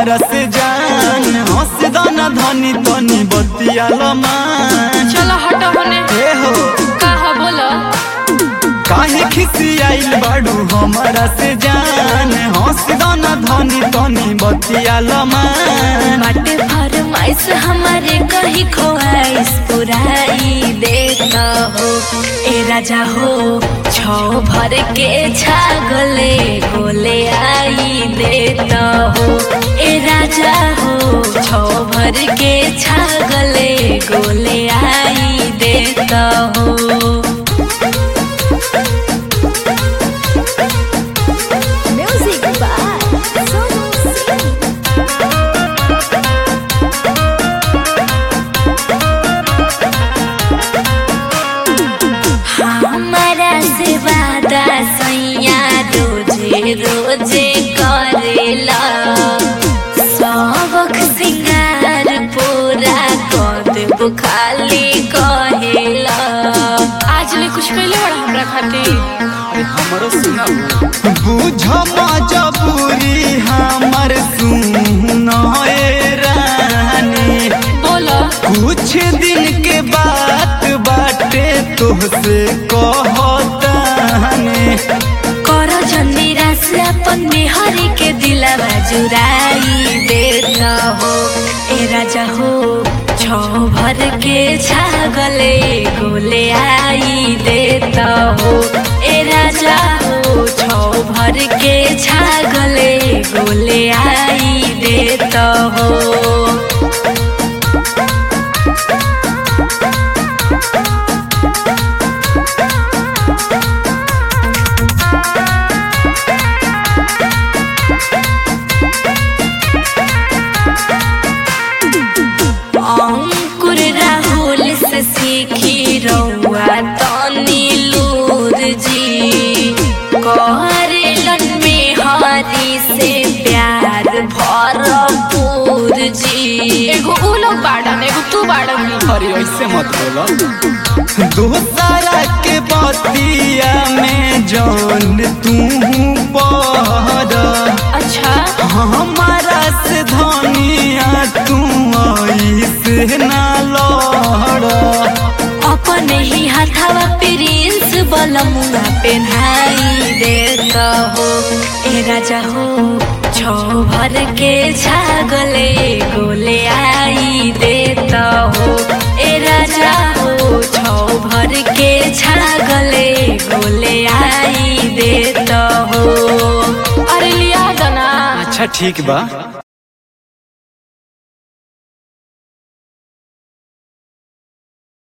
हमरा से जान हंस दाना धनी तनी बतिया लमान चलो हटो होने ए हो का हो बोलो काहे खिसियाइल बाड़ू हमरा से जान हंस दाना धनी तनी बतिया लमान बाटे फरमाइश हमारे कहीं ख्वाइश पुराई देता हो ए राजा हो छो भर के छागले गोले आई देता हो ए राजा हो छो भर के छागले गोले आई देता हो Music by Sonu Singh. हमारा से वादा सैया रोजे रोजे करेला सबक सिंगार पूरा कर देबो खाली कहेला आज ले कुछ कैले बड़ा हमरा खातिर हमरो सुनाओ बुझ मजबूरी हमर सुन ए रानी बोलो कुछ दिन के बात बाटे तोहसे कहतानी कर जंदीरा से अपन मेहरी के दिलवा जुराई देता हो ए राजा हो छो भर के छागले गोले आई देता हो ए राजा हो छो भर के छागले गोले आई देता हो अंकुर राहुल से सीखी रउआ तनी लूर जी करेलन में हरी से प्यार भरपूर जी एगो उ लोग बाड़न एगो तू बाड़न अरे ऐसे मत बोलो दोसरा के बतिया में जान तू पड़ अच्छा हमारा से धनिया तू ऐसे ना लड़ अपने ही हाथावा प्रिंस बलमुआ पेन्हाई देता हो ए राजा हो छो भर के छागले गोले आई देता हो ए राजा हो छो भर के छागले गोले आई देता हो अरे लिया दना अच्छा ठीक बा